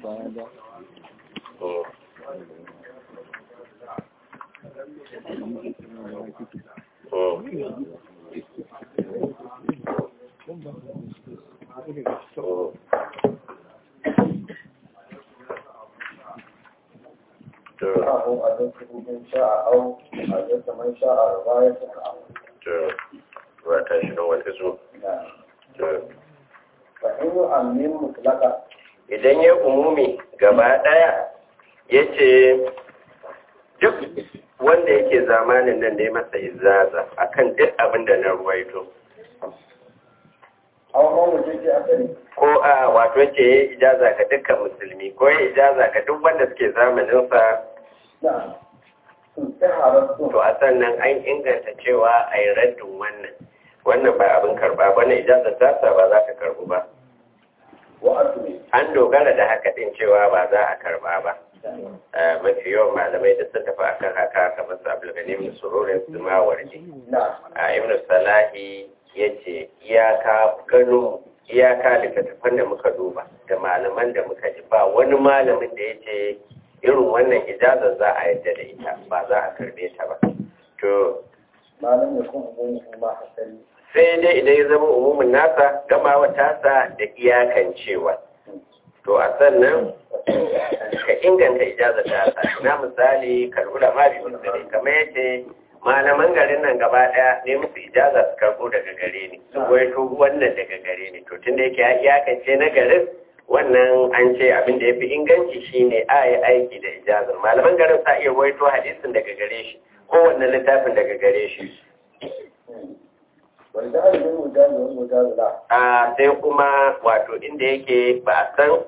أو أدركه من شاء أو أدرك من شاء رواية أو wata shi don wata zo نعم فإن يؤمن مطلقا idan ya umumi gaba ɗaya ya ce duk wanda yake zamanin nan ne masa izaza akan duk abin da na ruwaito أو ما وجدت أثري ko a wato yake ya ijaza ga dukkan musulmi ko ya ijaza ga duk wanda suke zamaninsa نعم انتهى to a sannan an inganta cewa a yi raddin wannan wannan ba abin karba ba na ijazar tasa ba za ka karbu ba وأثري an dogara da haka din cewa ba za a karba ba Eh, mafi yawan malamai da sun tafi akan haka kamar su abulgani ibn sururin su ma warje نعم a ibn salahi ya ce iyaka gano iyaka littattafan da muka duba da malaman da muka ji ba wani malamin da ya ce irin wannan ijazar za a yadda da ita ba za a karbe ta ba to ما لم يكن أمومه ما حسني sai dai idan ya zama umumin nasa gamawa tasa da iyakan cewa to a sannan ka inganta ijazar tasa na misali karbula ma bi musulmi kamar yace malaman garin nan gaba daya ne musu ijaza su karbo daga gare ni su waito wannan daga gare ni to tunda yake ya iyakance na garin wannan an ce abin da ya fi inganci shine a yi aiki da ijazar malaman garin sa iya waito hadisin daga gare shi kowanne littafin daga gare shi والجهل بالمجاز والمجاز لا a sai kuma wato inda yake ba a san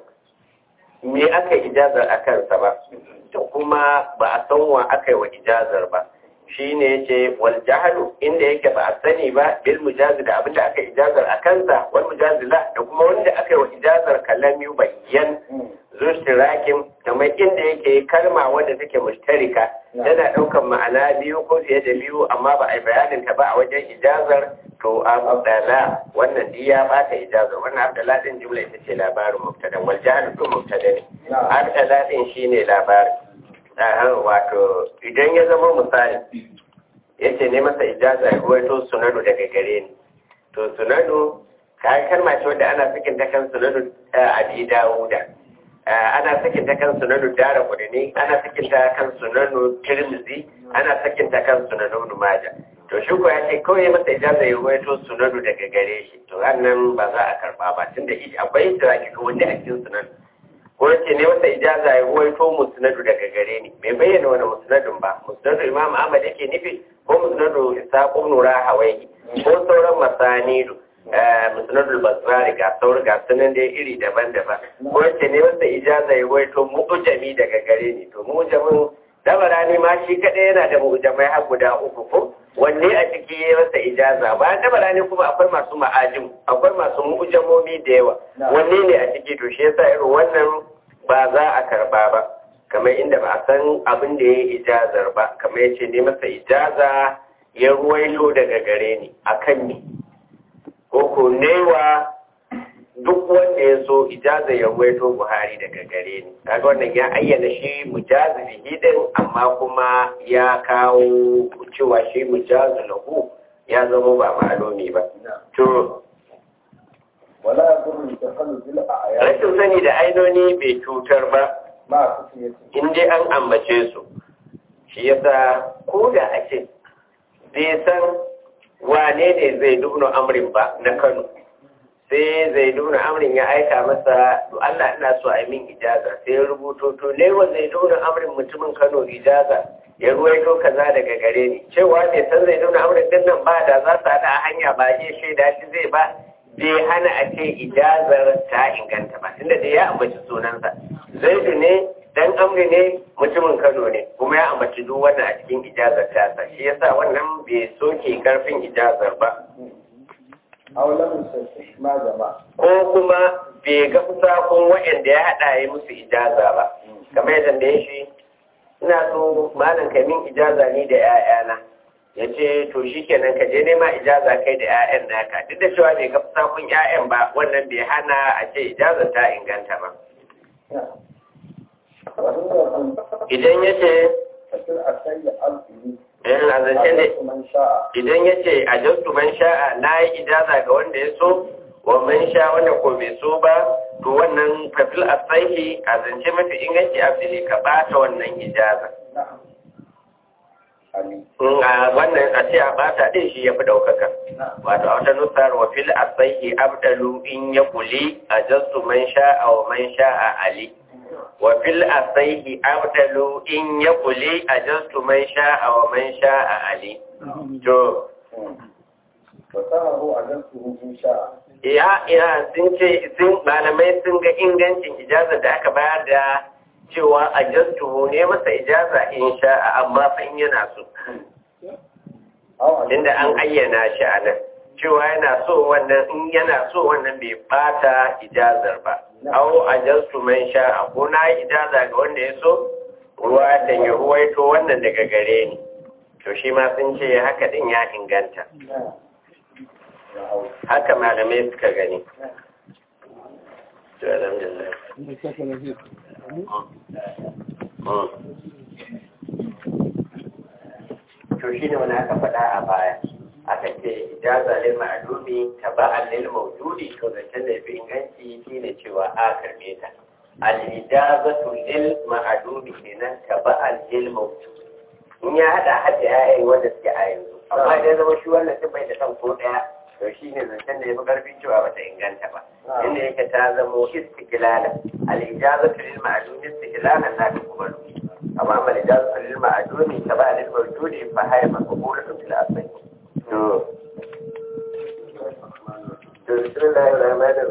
me aka yi ijazar a kansa ba da kuma ba a san wa aka yi wa ijazar ba shi ne ya ce wal jahalu inda yake ba a sani ba bil mujazi da abinda aka yi ijazar a kansa wal mujazi la da kuma wanda aka yi wa ijazar kalami bayyan zuštirakin kamar inda yake kalma wadda take mushtarika tana ɗaukan ma'ana biyu ko fiye da biyu amma ba a yi bayanin ta ba a wajen ijazar to abdala wannan duk ya bata ijazar wannan abdala din jumla ita ce labarin mubtada wal jahl to mubtada ne abdala din shine labarin ah wato idan ya zama misali yace ne masa ijaza ya ruwaito sunanu daga gare ni to sunanu kai kalma ce wadda ana sakin ta kan sunanu abi dawuda ana sakin ta kan sunanu dara kudini ana sakin ta kan sunanu tirmizi ana sakin ta kan sunanu numaja to shi ko ya ce kawai masa ijaza ya ruwaito sunanu daga gare shi to wannan ba za a karba ba tunda shi akwai istiraki ko wanda a cikin sunan ko yace ne masa ijaza ya ruwaito musnadu daga gare ni bai bayyana wani musnadun ba musnadu imam ahmad yake nufi ko musnadu isaq ibn rahawai ko sauran masanidu musnadul bazzari ga sauran ga sunan dai iri daban-daban ko yace ne masa ijaza ya ruwaito mu'jami daga gare ni to mu'jamin dabarani ma shi kadai yana da mu'jamai har guda uku ko wanne a ciki ya masa ijaza ba dabarani kuma akwai masu ma'ajin akwai masu mu'jamomi da yawa wanne ne a ciki to shi yasa irin wannan ba za a karba ba kamar inda ba a san abin da ya yi ijazar ba kamar ya ce ne masa ijaza ya ruwaito daga gare ni akan ni ko ko newa duk wanda ya so ijaza ya ruwaito buhari daga gare ni kaga wannan ya ayyana shi mujazi hidin amma kuma ya kawo cewa shi mujazi lahu ya zama ba ma'alumi ba to ولا يضر الجهل بالأعيان rashin sani da ainoni bai cutar ba مع خفيته in dai an ambace su shi yasa ko da a ce bai san wane ne zai dubno amrin ba na kano sai zai dubno amrin ya aika masa to Allah ina so a yi min ijaza sai ya rubuto to ne wa zai dubno amrin mutumin kano ijaza ya ruwaito kaza daga gare ni cewa bai san zai dubno amrin din nan ba da za su haɗa a hanya ba iya shaida shi zai ba bai hana a ce ijazar ta inganta ba tunda da ya ambaci sunansa zaidu ne dan amri ne mutumin kano ne kuma ya ambaci duk wannan a cikin ijazar tasa shi yasa wannan bai soke karfin ijazar ba أو لم يصحح ما جمع ko kuma bai ga fusakun waɗanda ya haɗa ya musu ijaza ba kamar yadda da ya shi ina so malam ka min ijaza ni da 'ya'yana ya ce to shi kenan ka je nema ijaza kai da 'ya'yan naka duk da cewa bai ga fusakun 'ya'yan ba wannan bai hana a ce ijazar ta inganta ba wani yanzu idan yace fasir a sanya alfili in a zancen da a man sha'a idan yace a jastu man sha'a na yi ijaza ga wanda ya so wa man sha wanda ko bai so ba to wannan fafil asahi a zance mafi inganci abdili ka bata wannan ijaza na'am ali in a wannan a ce a bata din shi ya fi daukaka na'am wato a wata nusar wa fil asahi abdalu in ya kuli a jastu man sha'a wa man sha'a ali wa fil asahi abdalu in ya kuli a jastu man sha'a wa man sha'a ali to fasahahu a jansu in sha'a ya ina sun ce sun malamai sun ga ingancin ijaza da aka bayar da cewa a jastu ne masa ijaza in sha'a amma fa in yana so aw a inda an ayyana shi a nan cewa yana so wannan in yana so wannan bai bata ijazar ba au a jastu man sha'a ko na yi ijaza ga wanda ya so ruwa da ya ruwaito wannan daga gare ni to shi ma sun ce haka din ya inganta na hau haka malamai suka gani to alhamdulillah to shi ne wani aka faɗa a baya aka ce ijaza lil ma'lumi taba'an lil mawjudi to zancen da yafi inganci shine cewa a karbe ta al ijazatu lil ma'lumi kenan taba'an lil mawjudi in ya hada hada yayin wanda suke a yanzu amma idan zama shi wannan din bai da kan ko daya to shi ne zancen da yafi karfin cewa bata inganta ba inda yake ta zamo istiqlala al ijazatu lil ma'lumi istiqlalan la tuqbalu amma amma ijazatu lil ma'lumi taba'an lil mawjudi fa hayya maqbulatun fil asli to to bismillahir rahmanir